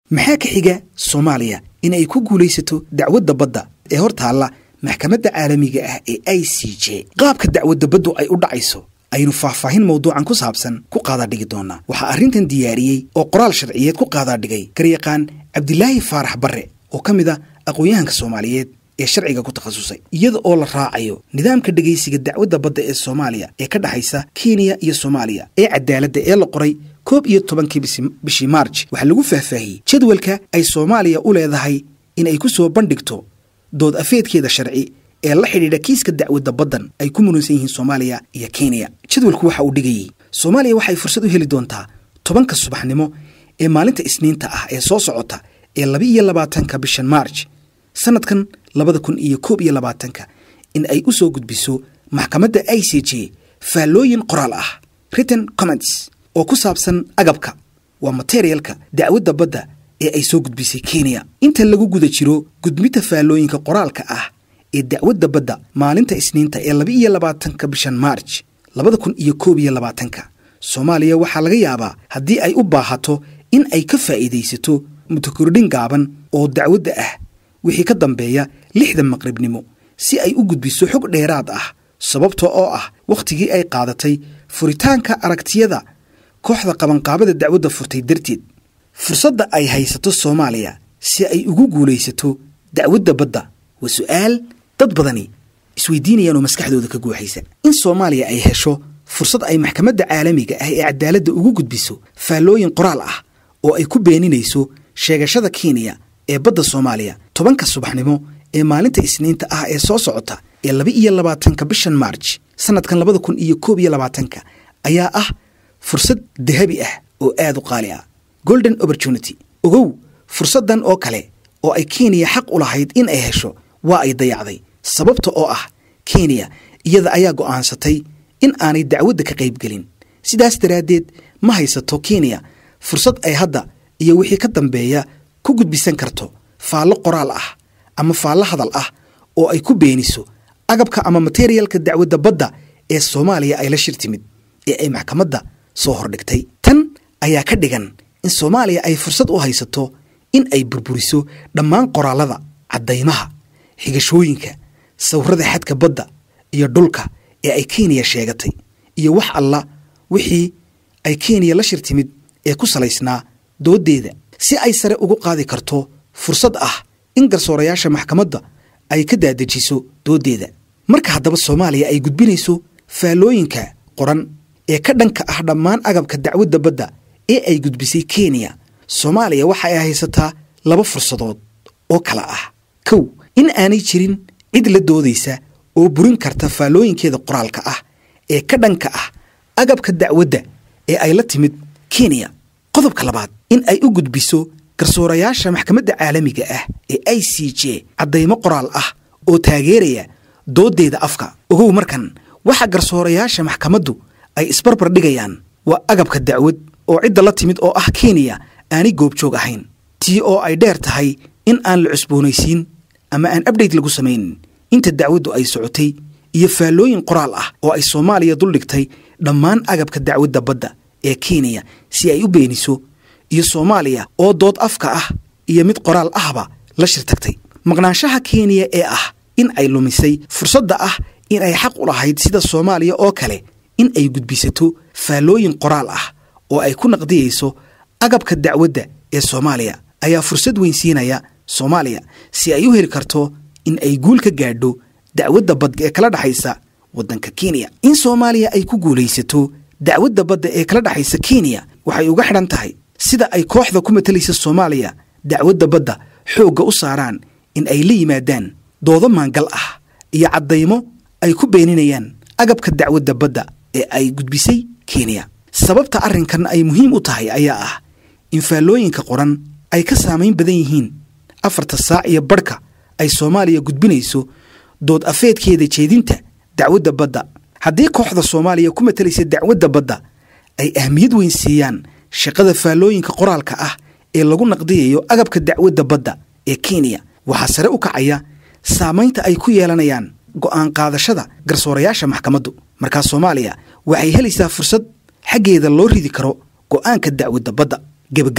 maxaa ka xiga soomaaliya in ay ku guulaysato dacwadda badda ee hor taalla maxkamadda caalamiga ah ee i c j qaabka dacwadda baddu ay u dhacayso aynu faahfaahin mawduucan ku saabsan ku qaadaadhigi doonaa waxaa arrintan diyaariyey oo qoraal sharciyeed ku qaadaadhigay garyaqaan cabdilaahi faarax barre oo ka mid a aqoon-yahanka soomaaliyeed ee sharciga ku takhasusay iyada oo la raacayo nidaamka dhegaysiga dacwadda badda ee soomaaliya ee ka dhexaysa kenya iyo soomaaliya ee cadaaladda ee la qoray koob iyo tobankii bishii maarj waxaa lagu faahfaahiyey jadwalka ay soomaaliya u leedahay in ay ku soo bandhigto dood afeedkeeda sharci ee la xidhiidha kiiska dacwadda baddan ay ku muransan yihiin soomaaliya iyo kenya jadwalku waxa uu dhigayey soomaaliya waxay fursad u heli doontaa tobanka subaxnimo ee maalinta isniinta ah ee soo socota ee laba iyo labaatanka bishan maarj sanadkan labada kun iyo koob iyo labaatanka in ay u soo gudbiso maxkamadda i c j faallooyin qoraal ah written comments oo ku saabsan agabka waa materialka dacwadda badda ee ay soo gudbisay kenya inta lagu guda jiro gudbinta faallooyinka qoraalka ah ee dacwadda badda maalinta isniinta ee laba iyo labaatanka bishan maarj labada kun iyo koob iyo labaatanka soomaaliya waxaa laga yaabaa haddii ay u baahato in ay ka faa'iidaysato mutakordhin gaaban oo dacwadda ah wixii ka dambeeya lixda maqribnimo si ay u gudbiso xog dheeraad ah sababta oo ah wakhtigii ay qaadatay furitaanka aragtiyada kooxda qabanqaabada dacwadda furtay darteed fursadda ay haysato soomaaliya si ay ugu guulaysato dacwadda badda waa su'aal dad badani isweydiinayaan oo maskaxdooda ka guuxaysa in soomaaliya ay hesho fursad ay maxkamadda caalamiga ah ee cadaaladda ugu gudbiso faallooyin qoraal ah oo ay ku beeninayso sheegashada kenya ee badda soomaaliya tobanka subaxnimo ee maalinta isniinta ah ee soo socota ee laba iyo labaatanka bishan maarj sanadkan labada kun iyo koob iyo labaatanka ayaa ah fursad dahabi ah oo aad u qaali ah golden opportunity ogow fursaddan oo kale oo ay kenya xaq u lahayd in ay hesho waa ay dayacday sababta oo ah kenya iyada ayaa go'aansatay in aanay dacwadda ka qaybgelin sidaas daraaddeed ma haysato kenya fursad ay hadda iyo wixii ka dambeeya ku gudbisan karto faallo qoraal ah ama faallo hadal ah oo ay ku beeniso agabka ama materialka dacwadda badda ee soomaaliya ay la shir timid ee ay maxkamadda soo hordhigtay tan ayaa ka dhigan in soomaaliya ay fursad u haysato in ay burburiso dhammaan qoraallada caddaymaha xigashooyinka sawirrada xadka badda iyo dhulka ee ay kenya sheegatay iyo wax alla wixii ay kenya la shir timid ee ku salaysnaa dooddeeda si ay sare ugu qaadi karto fursad ah in garsoorayaasha maxkamadda ay ka daadejiso dooddeeda marka haddaba soomaaliya ay gudbinayso faallooyinka qoran ee ka dhanka ah dhammaan agabka dacwadda badda ee ay gudbisay kenya soomaaliya waxa ay haysataa laba fursadood oo kala ah kow in aanay jirin cid la doodaysa oo burin karta faallooyinkeeda qoraalka ah ee ka dhanka ah agabka dacwadda ee ay la timid kenya qodobka labaad in ay u gudbiso garsoorayaasha maxkamadda caalamiga ah ee i c j caddaymo qoraal ah oo taageeraya dooddeeda afka ogow markan waxa garsoorayaasha maxkamaddu ay isbarbar dhigayaan waa agabka dacwad oo cidda la timid oo ah kenya aanay goobjoog ahayn tii oo ay dheer tahay in aan la cusboonaysiin ama aan abdhayt lagu samaynin inta dacwaddu ay socotay iyo faallooyin qoraal ah oo ay soomaaliya duldhigtay dhammaan agabka dacwadda badda ee kenya si ay u beeniso iyo soomaaliya oo dood afka ah iyo mid qoraal ahba la shir tagtay maqnaanshaha kenya ee ah in ay lumisay fursadda ah in ay xaq u lahayd sida soomaaliya oo kale in ay gudbisato faallooyin qoraal ah oo ay ku naqdiyayso agabka dacwadda ee soomaaliya ayaa fursad weyn siinaya soomaaliya si ay u heli karto in ay guul ka gaadho dacwadda badda ee kala dhexaysa waddanka kenya in soomaaliya ay ku guulaysato dacwadda badda ee kala dhexaysa kenya waxay uga xidhan tahay sida ay kooxda ku matalaysa soomaaliya dacwadda badda xoogga u saaraan in ay la yimaadaan doodo maangal ah iyo caddaymo ay ku beeninayaan agabka dacwadda badda ee ay gudbisay kenya sababta arrinkan ay muhiim u tahay ayaa ah in faallooyinka qoran ay ka saamayn badan yihiin afarta saac iyo barhka ay soomaaliya gudbinayso dood afeedkeeda jeedinta dacwadda badda haddii kooxda soomaaliya ku matalaysa dacwadda badda ay ahmiyad weyn siiyaan shaqada faallooyinka qoraalka ah ee lagu naqdiyayo agabka dacwadda badda ee kenya waxaa sare u kacaya saamaynta ay ku yeelanayaan go'aan qaadashada garsoorayaasha maxkamaddu markaa soomaaliya waxay helaysaa fursad xaggeeda loo ridi karo go'aanka dacwadda badda gebagebo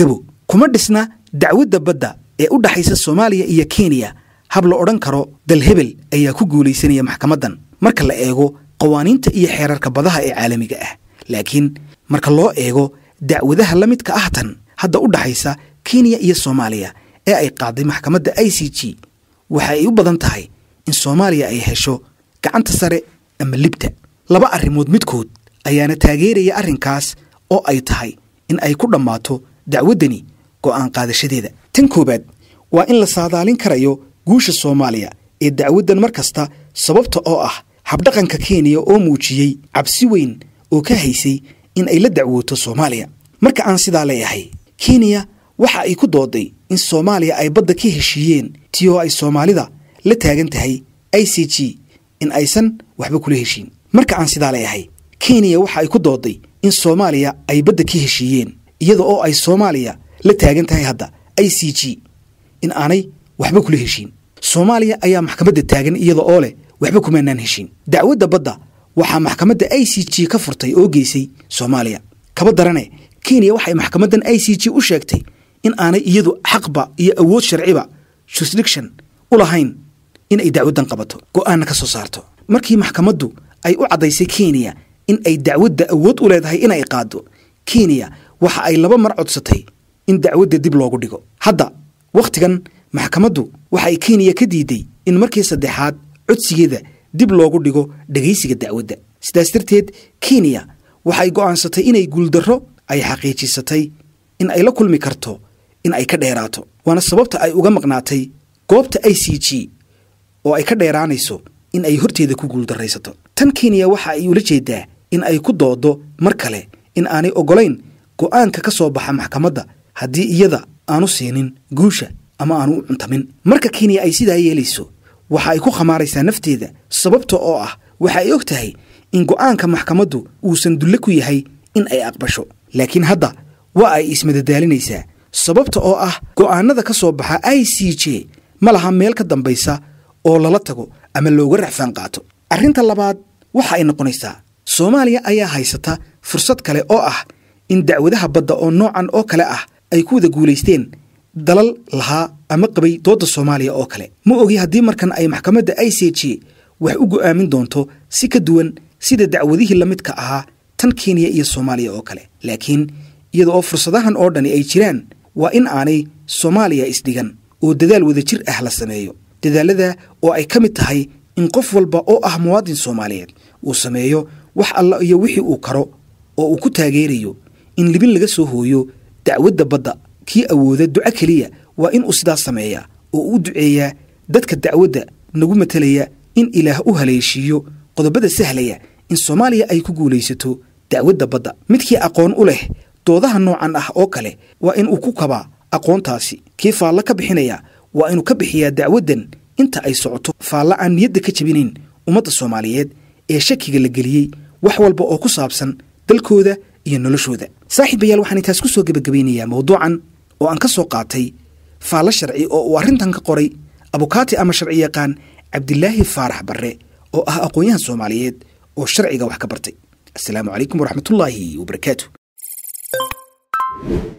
kuma dhisna dacwadda badda ee u dhaxaysa soomaaliya iyo kenya hab la odhan karo dal hebel ayaa ku guulaysanaya maxkamaddan marka la eego qawaaniinta iyo xeerarka badaha ee caalamiga ah laakiin marka loo eego dacwadaha la midka ah tan hadda u dhaxaysa kenya iyo soomaaliya ee ay qaaday maxkamadda i c g waxa ay u badan tahay in soomaaliya ay hesho gacanta sare ama libta laba arrimood midkood ayaana taageeraya arrinkaas oo ay tahay in ay ku dhammaato dacwaddani go'aan qaadashadeeda tan koowaad waa in la saadaalin karayo guusha soomaaliya ee dacwaddan mar kasta sababta oo ah habdhaqanka kenya oo muujiyey cabsi weyn oo ka haysay in ay la dacwooto soomaaliya marka aan sidaa leeyahay kenya waxa ay ku dooday in soomaaliya ay badda ka heshiiyeen tii oo ay soomaalida la taagan tahay i c g in aysan waxba kula heshiin marka aan sidaa leeyahay kenya waxa ay ku dooday in soomaaliya ay badda ka heshiiyeen iyada oo ay soomaaliya la taagan tahay hadda i c g in aanay waxba kula heshiin soomaaliya ayaa maxkamadda taagan iyada oo leh waxba kumaanaan heshiin dacwadda badda waxaa maxkamadda i c g ka furtay oo geysay soomaaliya kaba darane kenya waxay maxkamaddan i c g u sheegtay in aanay iyadu xaqba iyo awood sharciba jurisdiction u lahayn in ay dacwaddan qabato go'aanna ka soo saarto markii maxkamaddu ay u caddaysay kenya in ay dacwadda awood u leedahay inay qaaddo kenya waxa ay laba mar codsatay in dacwadda dib loogu dhigo hadda wakhtigan maxkamaddu waxa ay kenya ka diiday in markii saddexaad codsigeeda dib loogu dhigo dhegaysiga dacwadda sidaas darteed kenya waxay go'aansatay inay guuldarro ay xaqiijisatay in ay la kulmi karto in ay ka dheeraato waana sababta ay uga maqnaatay goobta i c g oo ay ka dheeraanayso in ay horteeda ku guuldarraysato tan kenya waxa ay ula jeedaa in ay ku doodo mar kale in aanay oggolayn go'aanka ka soo baxa maxkamadda haddii iyada aanu siinin guusha ama aanu u cuntamin marka kenya ay sidaa yeelayso waxa ay ku khamaaraysaa nafteeda sababta oo ah waxa ay og tahay in go'aanka maxkamaddu uusan dulle ku yahay in ay aqbasho laakiin hadda waa ay ismadadaalinaysaa sababta oo ah go'aanada ka soo baxa i c j ma laha meel ka dambaysa oo lala tago ama looga racfaan qaato arrinta labaad waxa ay noqonaysaa soomaaliya ayaa haysata fursad kale oo ah in dacwadaha badda oo noocan oo kale ah ay ku wada guulaysteen dalal lahaa ama qabay doodda soomaaliya oo kale ma ogi haddii markan ay maxkamadda i c j wax u go'aamin doonto si ka duwan sida dacwadihii la midka ahaa tan kenya iyo soomaaliya oo kale laakiin iyada oo fursadahan oo dhani ay jiraan waa in aanay soomaaliya isdhigan oo dadaal wadajir ah la sameeyo dadaalada oo ay ka mid tahay in qof walba oo ah muwaadin soomaaliyeed uu sameeyo wax alla iyo wixii uu karo oo uu ku taageerayo in libin laga soo hooyo dacwadda badda kii awooda duco keliya waa in uu sidaas sameeyaa oo u duceeyaa dadka dacwadda nagu matalaya in ilaah u haleeshiiyo qodobada sahlaya in soomaaliya ay ku guulaysato dacwadda badda midkii aqoon u leh doodaha noocan ah oo kale waa in uu ku kabaa aqoontaasi kii faallo ka bixinaya waa inuu ka bixiyaa dacwaddan inta ay socoto faalla aan niyadda ka jebinayn ummadda soomaaliyeed ee shakiga la geliyey wax walba oo ku saabsan dalkooda iyo noloshooda saaxiibayaal waxaan intaas ku soo gebagabaynayaa mawduucan oo aan ka soo qaatay faallo sharci oo uu arrintan ka qoray abukaati ama sharci yaqaan cabdilaahi faarax barre oo ah aqoon-yahan soomaaliyeed oo sharciga wax ka bartay asalaamu calaykum waraxmatullaahi wabarakaatu